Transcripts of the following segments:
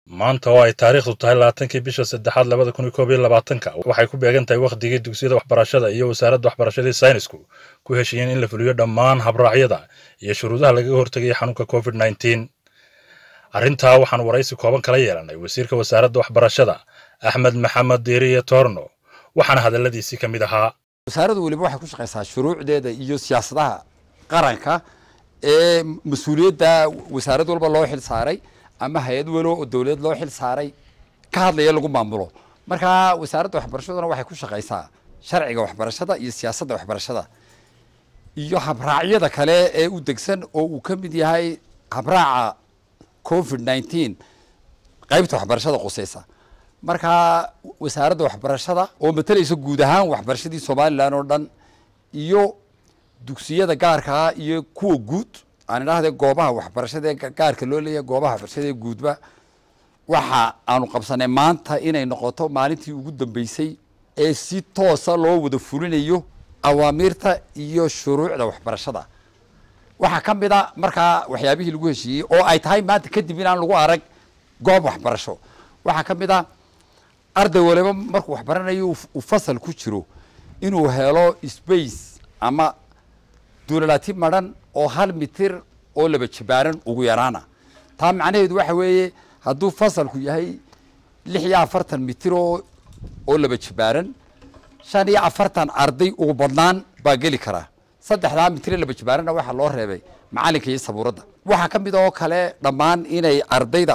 maanta oo ay taariikhdu tahay labaatankii bisha saddexaad labada kun iyo koob iyo labaatanka waxay ku beegan tahay wakhdigii dugsiyada waxbarashada iyo wasaaradda waxbarashadii saynisku ku heshiiyeen in la fuliyo dhammaan habraacyada iyo shuruudaha lagaga hortegaya xanuunka covid nneteen arrintaa waxaan waraysi kooban kala yeelanay wasiirka wasaaradda waxbarashada axmed maxamed diiriye toorno waxaana hadalladiisii ka mid ahaa wasaaraddu weliba waxay ku shaqaysaa shuruucdeeda iyo siyaasadaha qaranka ee mas-uuliyadda wasaarad walba loo xil saaray ama hay-ad walo oo dowlad loo xil saaray ka hadlaya lagu maamulo marka wasaaradda waxbarashaduna waxay ku shaqaysaa sharciga waxbarashada iyo siyaasadda waxbarashada iyo habraacyada kale ee u degsan oo uu ka mid yahay habraaca covid nineteen qaybta waxbarashada quseysa marka wasaaradda waxbarashada oo matalaysa guud ahaan waxbarashadii somalilan oo dhan iyo dugsiyada gaarkaa iyo kuwa guud aan idhaahde goobaha waxbarashada ee gaarka loo leeyahay goobaha waxbarashada ee guudba waxa aanu qabsanay maanta inay noqoto maalintii ugu dambeysay ee si toosa loo wada fulinayo awaamiirta iyo shuruucda waxbarashada waxaa ka mid a markaa waxyaabihii lagu heshiiyey oo ay tahay maanta kadib inaan lagu arag goob waxbarasho waxaa ka mid a arday waliba markuu waxbaranayo uu fasal ku jiro inuu helo space ama duulalaati madhan oo hal mitir oo laba jibaaran ugu yaraana taa macnaheedu waxa weeye hadduu fasalku yahay lix iyo afartan mitir oo oo laba jibaaran shan iyo afartan arday ugu badnaan baa geli karaa saddexdaa mitir ee laba jibaaranna waxaa loo reebay macalinka iyo sabuuradda waxaa ka mid oo kale dhammaan inay ardayda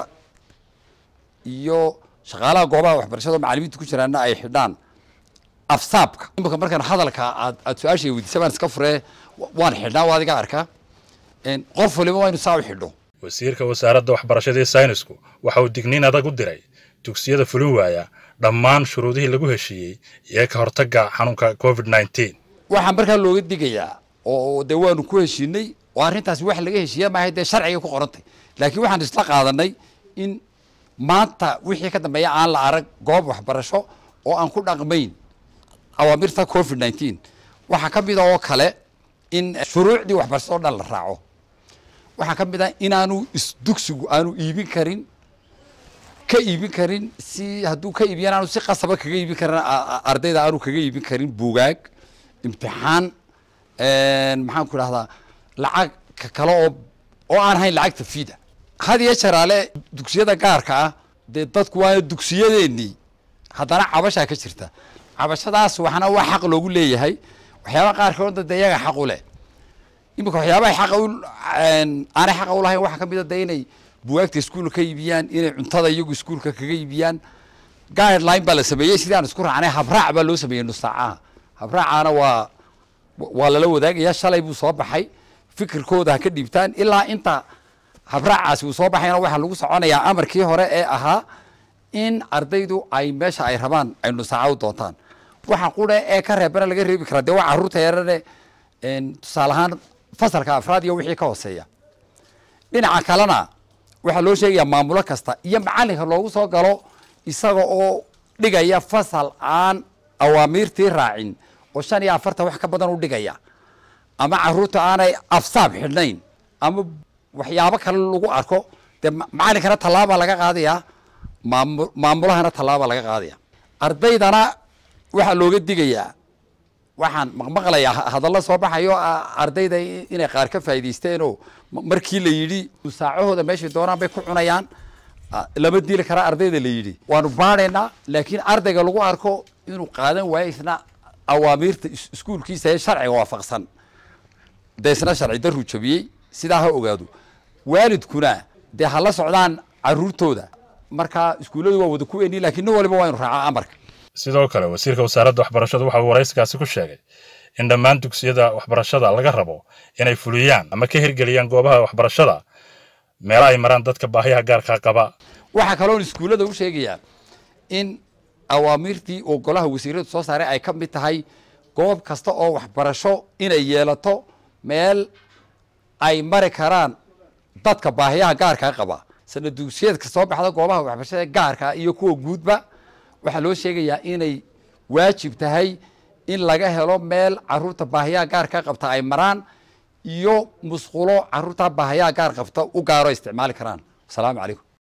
iyo shaqaalaha goobaha waxbarashada oo macalimiinta ku jiraana ay xidhaan afsaabka imika markaan hadalka aad aad su-aashay weydiisa baan iska furee waan xidhnaa waa adiga arkaa qof waliba waa inu saa u xidho wasiirka wasaaradda waxbarashadii saynisku waxa uu digniin adag u diray dugsiyada fulin waaya dhammaan shuruudihii lagu heshiiyey iyo ka hortagga xanuunka covid nneteen waxaa markaa looga digayaa oo dee waanu ku heshiinay oo arrintaasi wax laga heshiiya maahay dee sharciga ku qorantay laakiin waxaan isla qaadanay in maanta wixii ka dambeeya aan la arag goob waxbarasho oo aan ku dhaqmayn awaamirta covid nineteen waxaa ka mid a oo kale in shuruucdii waxbarashada o dhan la raaco waxaa ka mid ah inaanu isdugsigu aanu iibin karin ka iibin karin si hadduu ka iibiyaan aanu si qasaba kaga iibin karin ardayda aanu kaga iibin karin buugaag imtixaan maxaan ku idhahdaa lacag kale oo oo aan hayn lacagta fiida had iyo jaraale dugsiyada gaarka ah dee dadku waana dugsiyadeenii haddana cabashaa ka jirta cabashadaas waxna waa xaq loogu leeyahay waxyaabaha qaarkoodna dee iyaga xaq u leh iminka waxyaabaha xaqa u aanay xaqa ulahayn waxaa ka mid a de inay bugaagta iskuulka ka iibiyaan inay cuntada iyagu iskuulka kaga iibiyaan guideline baa la sameeyey sidii aan isku raacnay habraac baa loo sameeyey nusaacaha habraacaana waa waa lala wadaagaya shalay buu soo baxay fikirkooda ha ka dhiibtaan ilaa inta habraacaasi uu soo baxayna waxaa lagu soconayaa amarkii hore ee ahaa in ardaydu ay meesha ay rabaan ay nusaaca u doontaan waxa qura ee ka reebana laga reebi karaa dee waa carruurta yarane tusaale ahaan fasalka afraad iyo wixii ka hooseeya dhinaca kalena waxaa loo sheegayaa maamulo kasta iyo macalinka loogu soo galo isaga oo dhigaya fasal aan awaamiirtii raacin oo shan iyo afartan wax ka badan u dhigaya ama carruurta aanay afsaab xidhnayn ama waxyaabo kale lagu arko dee macalinkana tallaabaa laga qaadayaa maamu maamulahana tallaabaa laga qaadaya ardaydana waxaa looga digayaa waxaan maqmaqlayaa hadallo soo baxayo ardayda inay qaar ka faa'idaysteenoo markii la yidhi musaacahooda meeshay doonaan bay ku cunayaan lama dili karaa ardayda la yidhi waanu baadhaynaa laakiin ardayga lagu arko inuu qaadan waayo isna awaamiirta iskuulkiisa ee sharciga waafaqsan dee isna sharci daruu jabiyey sidaa ha ogaado waalidkuna dee hala socdaan caruurtooda markaa iskuulladu waa wada ku eni lakiin nin waliba waa inu raacaa amarka sidoo kale wasiirka wasaaradda waxbarashadu waxa uu waraysigaasi ku sheegay in dhammaan dugsiyada waxbarashada laga rabo inay fuliyaan ama ka hirgeliyaan goobaha waxbarashada meelo ay maraan dadka baahiyaha gaarkaa qaba waxaa kaloon iskuullada u sheegayaa in awaamiirtii oo golaha wasiiradu soo saaray ay ka mid tahay goob kasta oo waxbarasho inay yeelato meel ay mari karaan dadka baahiyaha gaarkaa qaba sana dugsiyeedka soo baxda goobaha waxbarashada gaarkaa iyo kuwa guudba waxaa loo sheegayaa inay waajib tahay in laga helo meel caruurta baahiyaha gaarka qabta ay maraan iyo musqulo caruurta baahiyaha gaar qabta u gaaro isticmaali karaan asalaamu calaykum